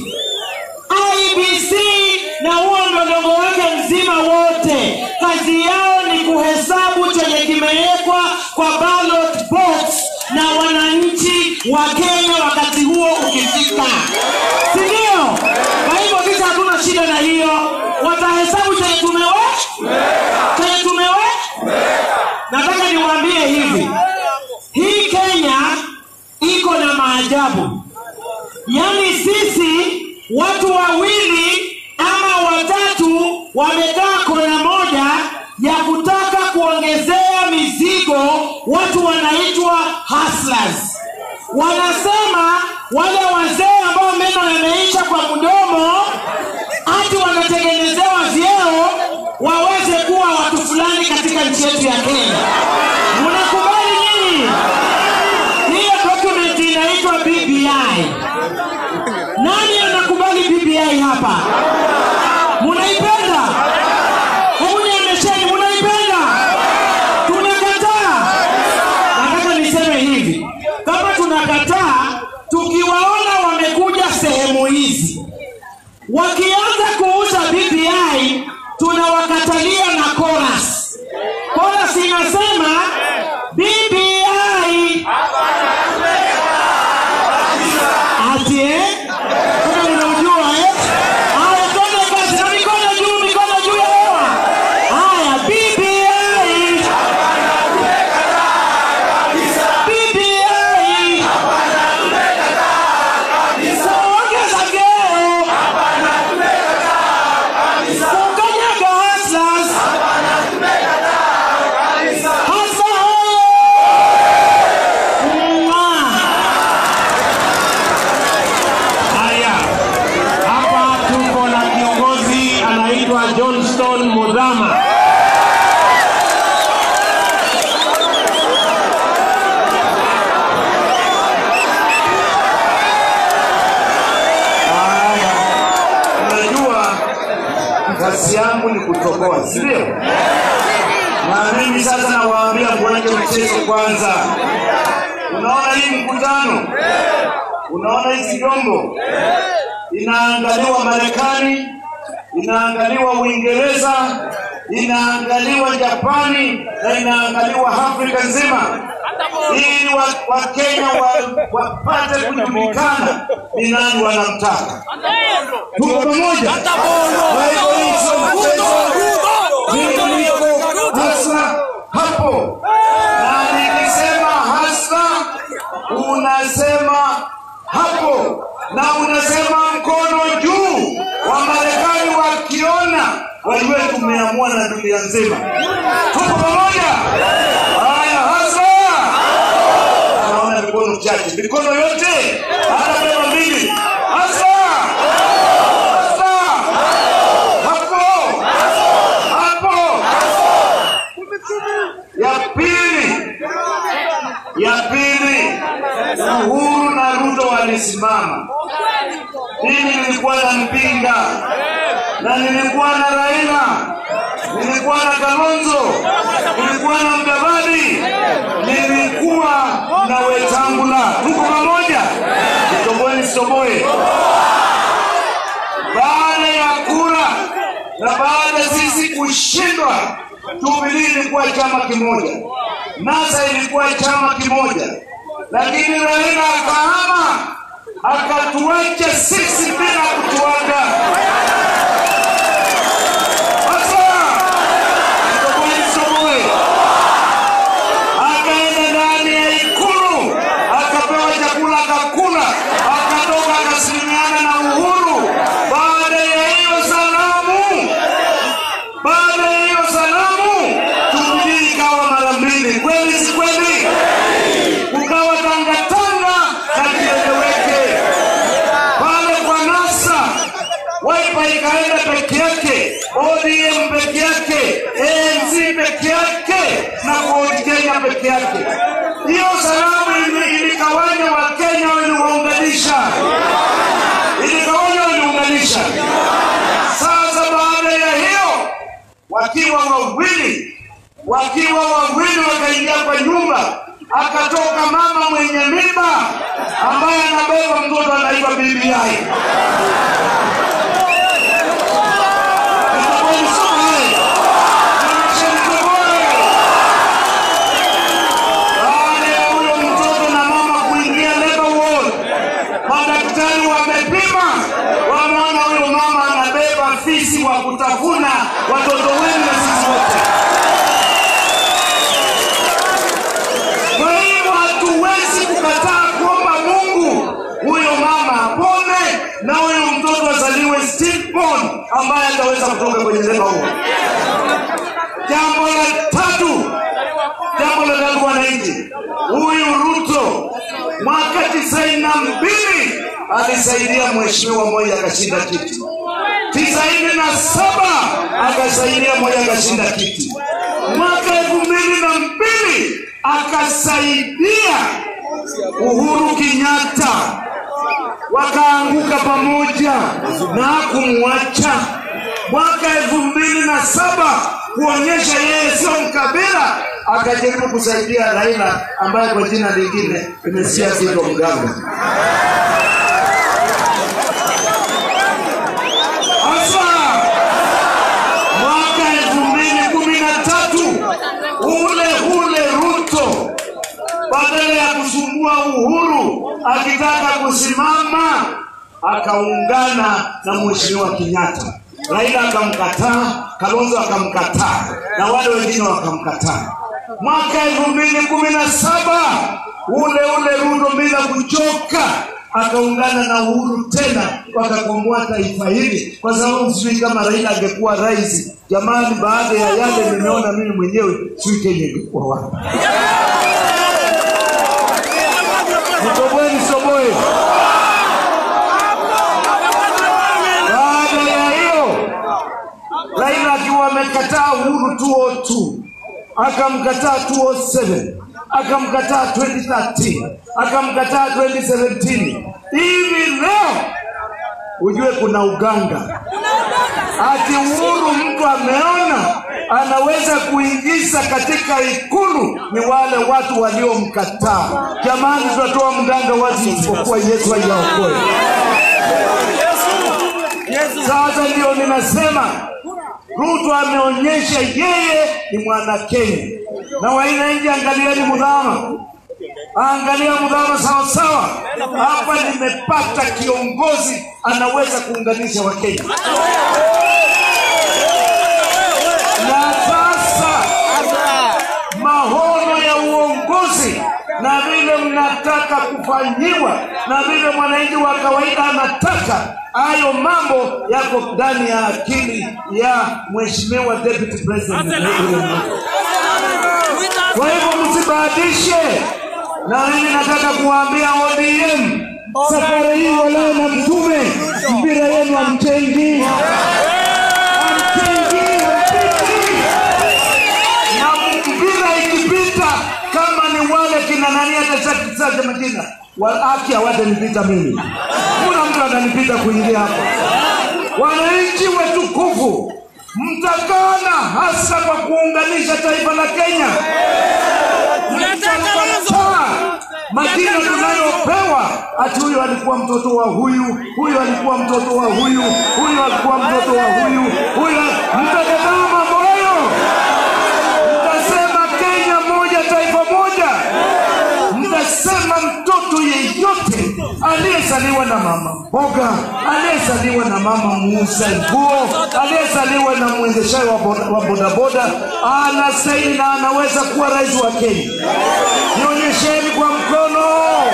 IBC na huo mlolongo wake mzima wote, kazi yao ni kuhesabu chenye kimewekwa kwa ballot box na wananchi wa Kenya wakati huo ukifika, si ndio? Kwa hivyo sisi hatuna shida na hiyo, watahesabu chenye tumeweka, chenye tumeweka. Nataka niwaambie hivi, hii Kenya iko na maajabu. Yaani sisi watu wawili ama watatu wamekaa kona moja ya kutaka kuongezea mizigo watu wanaitwa hustlers. Wanasema wale wazee ambao meno yameisha kwa mdomo ati wanatengenezewa vyeo waweze kuwa watu fulani katika nchi yetu ya Kenya. Mnakubali nini? Hiyo document inaitwa BBI. Nani anakubali BBI hapa? Munaipenda? Hebu nionyesheni, munaipenda? Tunakataa. Nataka niseme hivi, kama tunakataa, tukiwaona wamekuja sehemu hizi wakianza kuuza BBI, tunawakatalia na chorus. Chorus inasema BBI ati eh? Kama mnaujua eh? Haya, twende kazi na mikono juu, mikono juu ya hewa. Haya, BBI. BBI. Ongeza geo. Kukanyaga hustlers. Hustler hoye. Mwah. Haya, hapa tuko na kiongozi anaitwa Johnston Mudhama. Haya, unajua kazi yangu ni kutokoa, si ndio? Na mimi sasa nawaambia kuache mchezo kwanza. Unaona hii mkutano, unaona hizi vyombo, inaangaliwa Marekani, inaangaliwa Uingereza, inaangaliwa Japani na inaangaliwa Afrika nzima. ili wa- wakenya wa- wapate kujulikana ni nani wanamtaka. Tuko pamoja? Kwa hivyo hii sio mchezo, mimi niko hasa hapo, na nikisema hasa unasema hapo na unasema mkono juu. Wamarekani wakiona wajue tumeamua na dunia nzima. Tuko pamoja? Haya, hasa naona mikono chache, mikono yote, hata kama mbili, hasa hasa hapo hapo. Ya pili, ya pili, Uhuru na Ruto walisimama. Mimi nilikuwa na Mpinga na nilikuwa na Raila, nilikuwa na Kalonzo, nilikuwa na Mudavadi, nilikuwa na Wetangula. Tuko pamoja, nitoboe nisitoboe. Baada ya kura na baada ya sisi kushindwa, Jubilee ilikuwa chama kimoja, NASA ilikuwa chama kimoja, lakini Raila akahama akatuacha sisi bila kutuaga. Sasa nitoboe nisitoboe akaenda ndani ya ikulu akapewa chakula akakula, akatoka akasalimiana na Uhuru. Baada ya hiyo salamu, baada ya hiyo salamu, Jubilee ikawa mara mbili, kweli si kweli? Kukawa tangatanga na kieleweke pale kwa NASA Wiper ikaenda peke yake, ODM peke yake, ANC peke yake na Ford Kenya peke yake. Hiyo salamu ili- iligawanya Wakenya, waliwaunganisha, iligawanya, waliunganisha. Sasa baada ya hiyo, wakiwa wawili, wakiwa wawili wakaingia kwa nyumba, akatoka mama mwenye mimba ambaye anabeba mtoto anaitwa BBI. Baada ya huyo mtoto na mama kuingia labor ward, madaktari wamepima, wameona huyo mama anabeba fisi wa kutafuna watoto wenu na sisi wote. Kwa hiyo hatuwezi kukataa kuomba Mungu huyo mama apone na huyo mtoto azaliwe stillborn ambaye ataweza kutoka kwenye labor ward. Jambo la tatu, jambo la tatu, wananchi, huyu Ruto mwaka tisaini na mbili alisaidia mheshimiwa mmoja akashinda kiti, tisaini na saba akasaidia mmoja akashinda kiti, mwaka elfu mbili na mbili akasaidia Uhuru Kenyatta wakaanguka pamoja na hakumwacha. Mwaka elfu mbili na saba kuonyesha yeye sio mkabila, akajaribu kusaidia Raila ambaye kwa jina lingine imesikia Zito Mganga. Sasa mwaka elfu mbili kumi na tatu ule ule Ruto badala ya kusumbua Uhuru akitaka kusimama, akaungana na mheshimiwa Kenyatta. Raila akamkataa, Kalonzo akamkataa na wale wengine wakamkataa. Mwaka elfu mbili kumi na saba ule ule Ruto bila kuchoka akaungana na Uhuru tena wakakomboa taifa hili, kwa sababu sijui kama Raila angekuwa rais. Jamani, baada ya yale nimeona mimi mwenyewe, sijui Kenya ingekuwa wapi. Nitoboe nisoboe. Baada ya hiyo, Raila akiwa amekataa Uhuru 202 akamkataa 207 akamkataa 2013 akamkataa 2017 hivi leo ujue kuna uganga ati Uhuru mtu ameona anaweza kuingiza katika ikulu ni wale watu waliomkataa. Jamani, tutatoa mganga wazi isipokuwa Yesu ayaokoe. Sasa ndio ninasema Ruto ameonyesha yeye ni mwana Kenya, na wananchi, angalieni mudhama Angalia mudhama sawa sawa. Hapa nimepata kiongozi anaweza kuunganisha Wakenya. Na sasa mahono ya uongozi na vile mnataka kufanyiwa na vile mwananchi wa kawaida anataka, hayo mambo yako ndani ya akili ya mheshimiwa deputy president William Ruto. Kwa hivyo msibahatishe, na mimi nataka kuwaambia ODM safari hii walao na mtume, mpira yenu hamchengi, hamchengi, hamchengi na mpira ikipita kama ni wale kina nani atachakisacha majina haki hawatanipita mimi kuna mtu atanipita kuingia hapa wananchi watukufu mtakana hasa kwa kuunganisha taifa la kenya mtakataa majina tunayopewa ati huyu alikuwa mtoto wa huyu huyu alikuwa mtoto wa huyu huyu alikuwa mtoto wa huyu huyu mtakataa mambo hayo mtasema Kenya moja, taifa moja. Mtasema mtoto yeyote aliyezaliwa na mama mboga, aliyezaliwa na mama muuza nguo, aliyezaliwa na mwendeshaji wa boda- wa bodaboda anastahili na anaweza kuwa rais wa Kenya. Nionyesheni kwa mkono.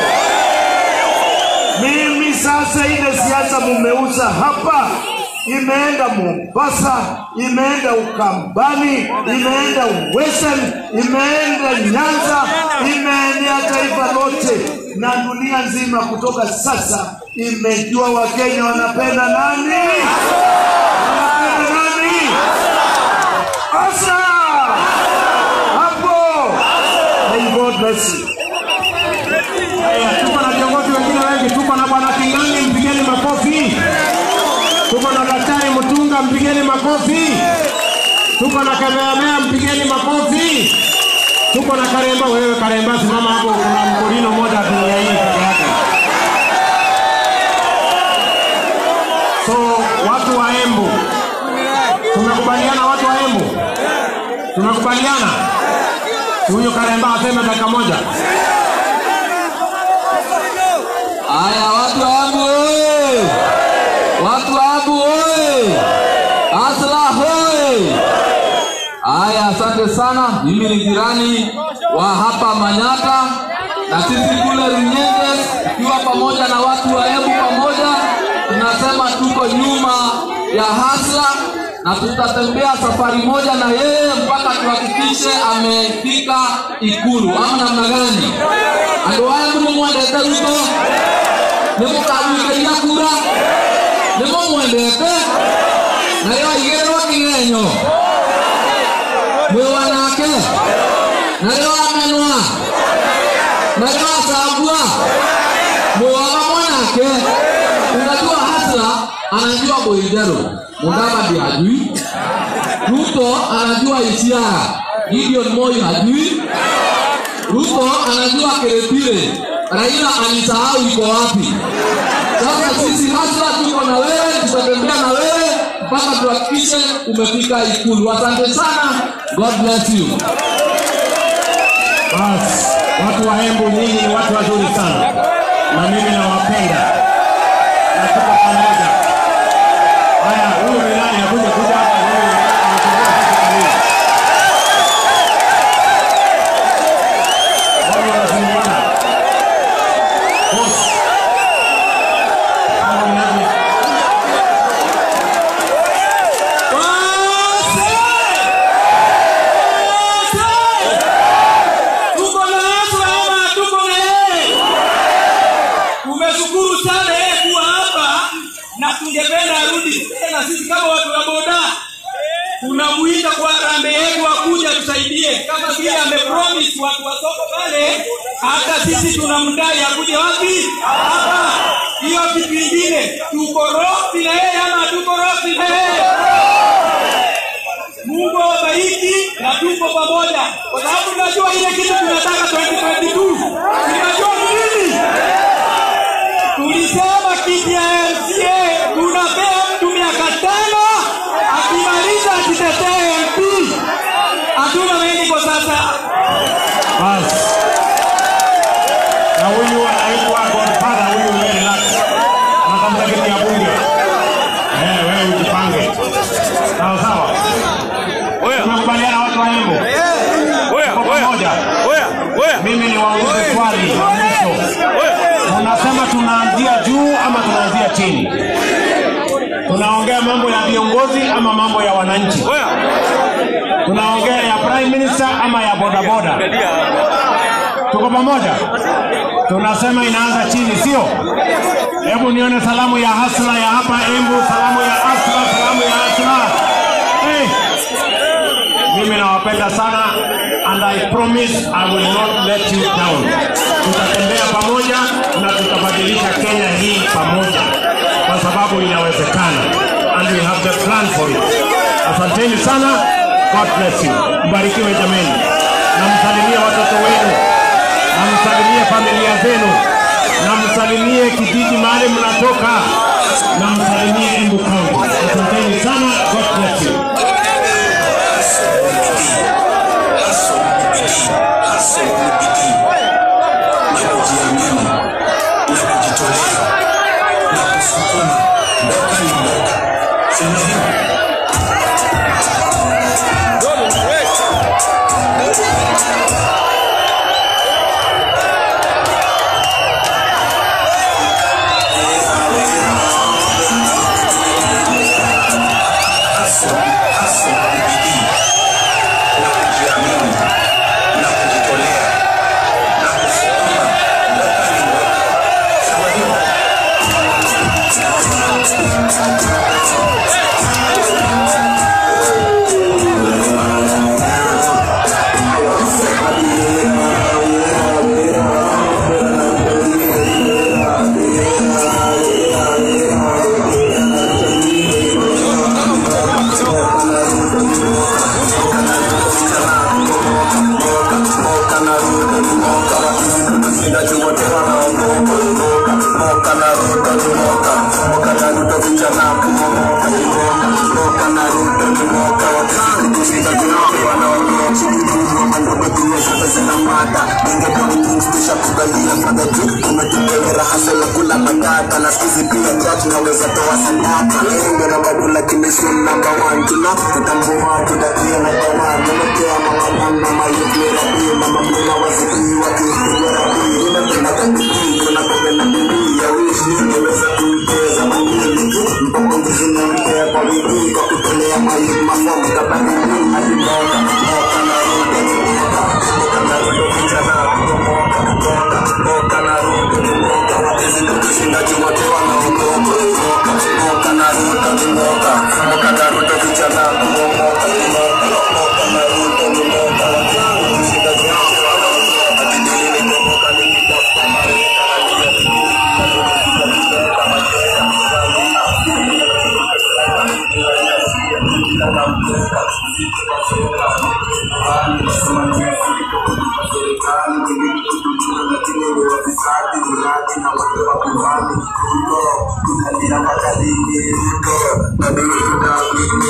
Mimi sasa ile siasa mumeuza hapa imeenda Mombasa, imeenda Ukambani, imeenda Western, imeenda Nyanza, imeenea taifa lote na dunia nzima. Kutoka sasa imejua Wakenya wanapenda nani, wanapenda nani. Asa hapo. May God bless you. Haya, tuko na viongozi wengine wengi, tuko na bwana King'ang'i, mpigeni makofi. Tuko na daktari Mutunga, mpigeni makofi. Tuko na Kameamea, mpigeni makofi. Tuko na Karemba, wewe Karemba, simama hapo, kuna mkorino moja dunia hii peke yake. So watu wa Embu, tunakubaliana, watu wa Embu, tunakubaliana. Huyu Karemba aseme dakika moja. Haya, watu wa Embu oye! Watu wa Embu oye! Asla hoye! Haya, asante sana. Mimi ni jirani wa hapa Manyata na sisi kule Runyenges, tukiwa pamoja na watu wa Embu pamoja, tunasema tuko nyuma ya Hasla na tutatembea safari moja na yeye mpaka tuhakikishe amefika Ikulu, ama namna gani? Andũ aya nĩmũmwendete Ruto nĩmũkamũikĩria kura nĩmũmwendete nayo aigĩrĩrwo kĩgenyo mwĩ wanake narĩo amenwa narĩo acambua mwĩ waga mwanake unajua hasla anajua boiderũ mudavadi hajui ruto anajua isiara gideon moi hajui Ruto anajua Kiretile, Raila alisahau iko wapi. Sasa sisi hasa tuko na wewe, tutatembea na wewe mpaka tuhakikishe umefika Ikulu. Asante sana, God bless you. Basi, watu wa Embu nyinyi ni watu wazuri sana, na mimi nawapenda na tuko pamoja. Haya, huyu ni nani? Akuja kuja hapa. Huyu ni nani? Anatembea sasa karibu. Wao wanazungumza. Boss. Mambo ni aje? tuko na Yesu ama tuko na yeye? Tumeshukuru sana yeye kuwa hapa na tungependa arudi tena. Sisi kama watu wa boda tunamuita kwa rambe yetu akuja tusaidie, kama vile amepromise watu wa soko pale. Hata sisi tunamdai akuje wapi? Hapa. Hiyo kitu kingine, tuko rofi na yeye ama tuko rofi na yeye? Mungu awabariki na tuko pamoja, kwa sababu tunajua ile kitu tunataka 2022 tunajua ni nini. Tulisema kiti ya MCA tunapea mtu miaka tano, akimaliza akitetee MP. Hatuna mengi kwa sasa. Basi. Mimi ni waulize swali la mwisho. Unasema tunaanzia juu ama tunaanzia chini? Tunaongea mambo ya viongozi ama mambo ya wananchi? Tunaongea ya prime minister ama ya bodaboda? Tuko pamoja? Tunasema inaanza chini, sio? Hebu nione salamu ya hasla ya hapa Embu, salamu ya hasla, salamu ya hasla. Hey. Mimi nawapenda sana and I promise I will not let you down. Tutatembea pamoja na tutabadilisha Kenya hii pamoja, kwa sababu inawezekana and we have the plan for it. Asanteni sana, God bless you. Mbarikiwe jameni, na msalimie watoto wenu, na msalimie familia zenu, na msalimie kijiji mahali mnatoka, na msalimie Embu County. Asanteni sana, God bless you.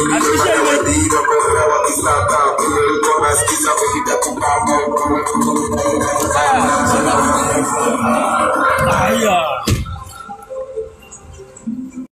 Thank you.